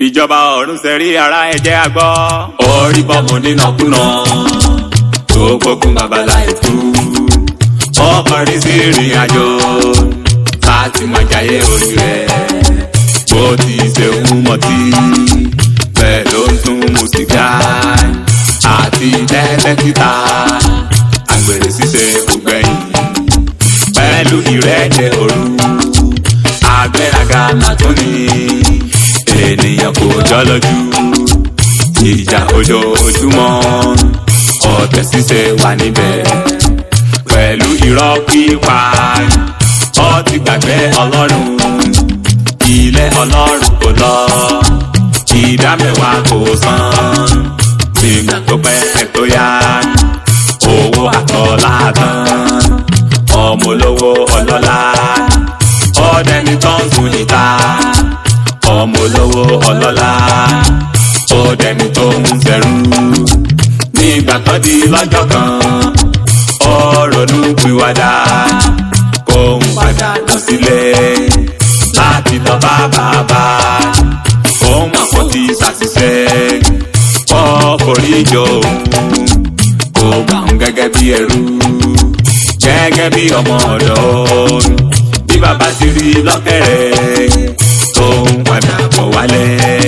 ìjọba ọ̀run ṣẹ̀rí ara ẹ̀jẹ̀ àgbọ̀. orí bọ́mù nínàkúnà tó gbógun babalá ètú. ọkọrin sí ìrìn àjò láti máa jayé orí rẹ̀. bó ti ṣe ń mọtí bẹ́ẹ̀ ló ń tún mu sìgá àti tẹ́tẹ́ títa àgbèrè ṣíṣe kò gbẹ̀yìn pẹ̀lú ìrẹ́jẹ òru agbéraga màtúni ènìyàn kò jọ lójú ìjà ojoojúmọ́ ọ̀tẹ̀ ṣíṣe wà níbẹ̀ pẹ̀lú irọ́ pípa ó ti gbàgbé ọlọ́run ilé ọlọ́run kò lọ ìdá mẹ́wàá kò san nígbà tó pẹ́ tó yá owó àtọ́lá tán ọmọ olówó ọlọ́lá ọ̀dẹ́ni tó ń sun ìta ọmọ olówó ọlọ́lá ọ̀dẹ́ni tó ń fẹ́rù nígbà tó di lọ́jọ́ kan ọ̀rọ̀nù pìwàdà kó ń padà lọ sílé láti lọ bá bàbá òun àpọ̀ ti ṣàṣìṣe ọkùnrin ìjọ òun kò gbà ń gẹ́gẹ́ bí ẹrú gẹ́gẹ́ bí ọmọ ọ̀dọ́ bí bàbá ti rí lọ́kẹ̀rẹ̀ tó ń padà bọ̀ wálé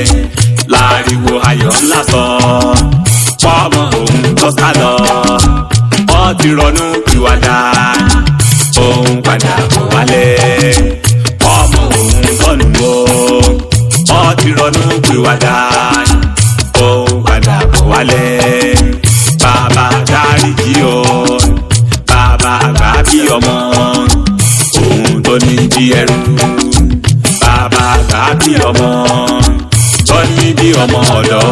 láriwo ayọ̀ ńlá sọ pọ́mọ òun tó sá lọ ó ti ronú pìwàdà tó ń padà bọ̀ wálé pọ́mọ òun tọ́nu o ó ti ronú pìwàdà tó ń padà bọ̀ wálé bàbá dáríjì o bàbá àgbà bí ọmọ òun tó ní bí ẹrú bàbá àgbà bí ọmọ tó ní bí ọmọ ọ̀dọ́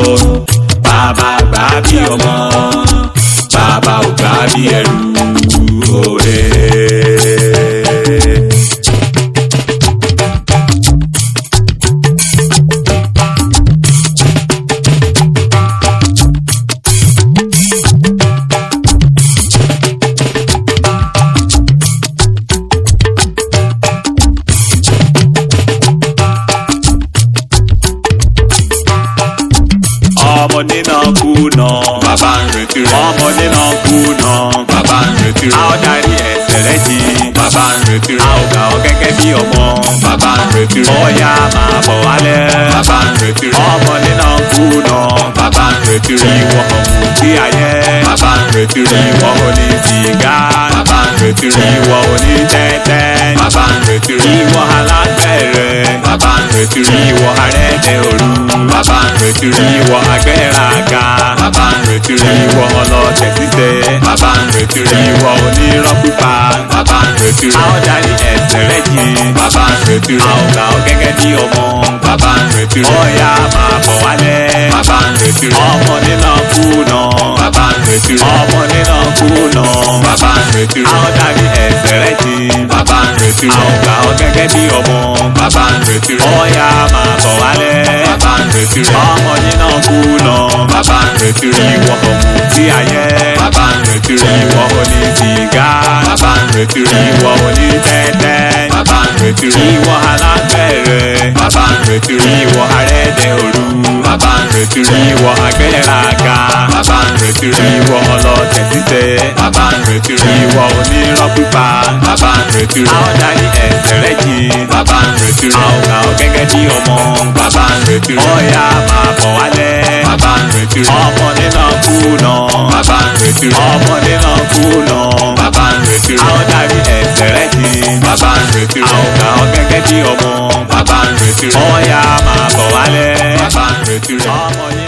bàbá àgbà bí ọmọ bàbá àgbà bí ẹrú òde. ọmọdé náà kú náà. bàbá ń retí rẹ̀. ọmọdé náà kú náà. bàbá ń retí rẹ̀. a ó darí ẹsẹ̀ rẹ̀ jì. bàbá ń retí rẹ̀. a ó gbà ọ́ gẹ́gẹ́ bí ọmọ. bàbá ń retí rẹ̀. ọ̀ya máa bọ̀ wálẹ̀. bàbá ń retí rẹ̀. ọmọdé náà kú náà. bàbá ń retí rẹ̀. ìwọ ọ̀hún sí ayé. bàbá ń retí rẹ̀. ìwọ oní sìgá. bàbá ń retí rẹ̀. ìwọ oní tẹ́tẹ́. bàbá ń retí rẹ̀. ìwọ alágbẹ̀rẹ̀. bàbá ń retí rẹ̀. ìwọ arẹ́dẹ̀ òru. bàbá ń retí rẹ̀. ìwọ agbẹ́raga. bàbá ń retí rẹ̀. ìwọ ọlọ́tẹ̀ títẹ̀. bàbá ń retí rẹ̀. ìwọ onírọ́ pípa. bàbá ń retí rẹ̀. a ó darí ẹsẹ̀ rẹ̀ jì. bàbá ń retí rẹ̀. a ó gbà ọ́ gẹ́gẹ́ bí ọmọ. bàbá ń retí rẹ̀. ọ̀ya máa bọ̀ wálẹ̀. bàbá ń retí rẹ̀. ọmọdé náà kú náà. bàbá ń retí rẹ̀. ọmọdé náà kú náà. bàbá ń retí rẹ̀. a ó darí ẹsẹ̀ rẹ̀ jì. bàbá ń retí rẹ̀. a ó gbà ọ́ gẹ́gẹ́ bí ọmọ. bàbá ń retí rẹ̀. ọ̀ya máa bọ̀ wálẹ̀. bàbá ń retí rẹ̀. ọmọdé náà kú náà. bàbá ń retí rẹ̀. ìwọ ọ̀hún sí ayé. bàbá ń retí rẹ̀. ìwọ oní sìgá. bàbá ń retí rẹ̀. ìwọ oní tẹ́tẹ́. bàbá ń retí rẹ̀. ìwọ alágbẹ̀rẹ̀. bàbá ń retí rẹ̀. ìwọ arẹ́dẹ̀ òru. bàbá ń retí rẹ̀. ìwọ agbẹ́raga. bàbá ń retí rẹ̀. ìwọ ọlọ́tẹ̀ títẹ̀. bàbá ń retí rẹ̀. ìwọ onírọ́ pípa. bàbá ń retí rẹ̀. a ó darí ẹsẹ̀ rẹ̀ jì. bàbá ń retí rẹ̀. a ó gbà ọ́ gẹ́gẹ́ bí ọmọ. bàbá ń retí rẹ̀. ọ̀ya máa bọ̀ wálẹ̀. bàbá ń retí rẹ̀. ọmọdé náà kú náà. bàbá ń retí rẹ̀. ọmọdé náà kú náà. bàbá ń retí rẹ̀. a ó darí ẹsẹ̀ rẹ̀ jì. bàbá ń retí rẹ̀. a ó gbà ọ́ gẹ́gẹ́ bí ọmọ. bàbá ń retí rẹ̀. ọ̀ya máa bọ̀ wálẹ̀. bàbá ń retí rẹ̀. ọmọdé